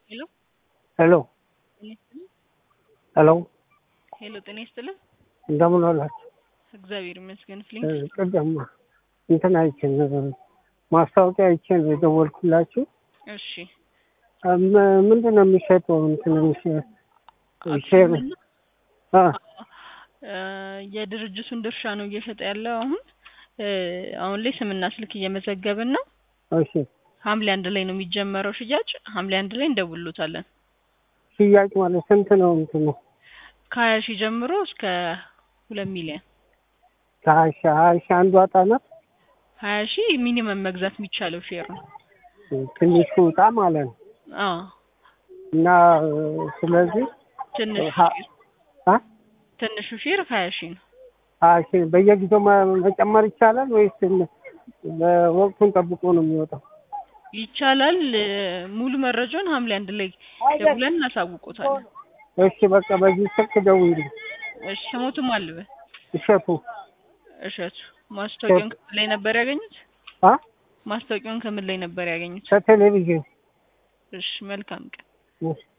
ሄሎ ሄሎ ጤና ይስጥልኝ። ሄሎ ሄሎ ጤና ይስጥልኝ። እንደምን ዋላችሁ? እግዚአብሔር ይመስገን። ፍሊንክ ቅድም እንትን አይቼን ማስታወቂያ አይቼን የደወልኩላችሁ እሺ ም- ምንድን ነው የሚሸጠው? እንትን ሼር ሼር አክሲዮንና አ እ የድርጅቱን ድርሻ ነው እየሸጠ ያለው አሁን እ አሁን ላይ ስምና ስልክ እየመዘገብን ነው። እሺ ሐምሌ አንድ ላይ ነው የሚጀመረው ሽያጭ። ሐምሌ አንድ ላይ እንደውሎታለን። ሽያጭ ማለት ስንት ነው? እንትኑ ከሀያ ሺህ ጀምሮ እስከ ሁለት ሚሊዮን ከሀያ ሺህ ሀያ ሺህ አንዱ አጣ ናት። ሀያ ሺህ ሚኒመም መግዛት የሚቻለው ሼር ነው። ትንሹ እጣ ማለት ነው አዎ እና እ፣ ስለዚህ ትንሹ ሀ- ሼር አ ትንሹ ሼር ሀያ ሺህ ነው። ሀያ ሺህ በየጊዜው መ- መጨመር ይቻላል ወይስ በወቅቱን ጠብቆ ነው የሚወጣው? ይቻላል። እ፣ ሙሉ መረጃውን ሐምሌ አንድ ላይ ደውለን እናሳውቆታለን። እሺ በቃ በዚህ ስልክ ደውይልኝ። እሺ ስሞቱም አልበ እሸቱ እሸቱ ማስታወቂያውን ከምን ላይ ነበር ያገኙት? አ ማስታወቂያውን ከምን ላይ ነበር ያገኙት? ከቴሌቪዥን እሺ መልካም ቀን። እሺ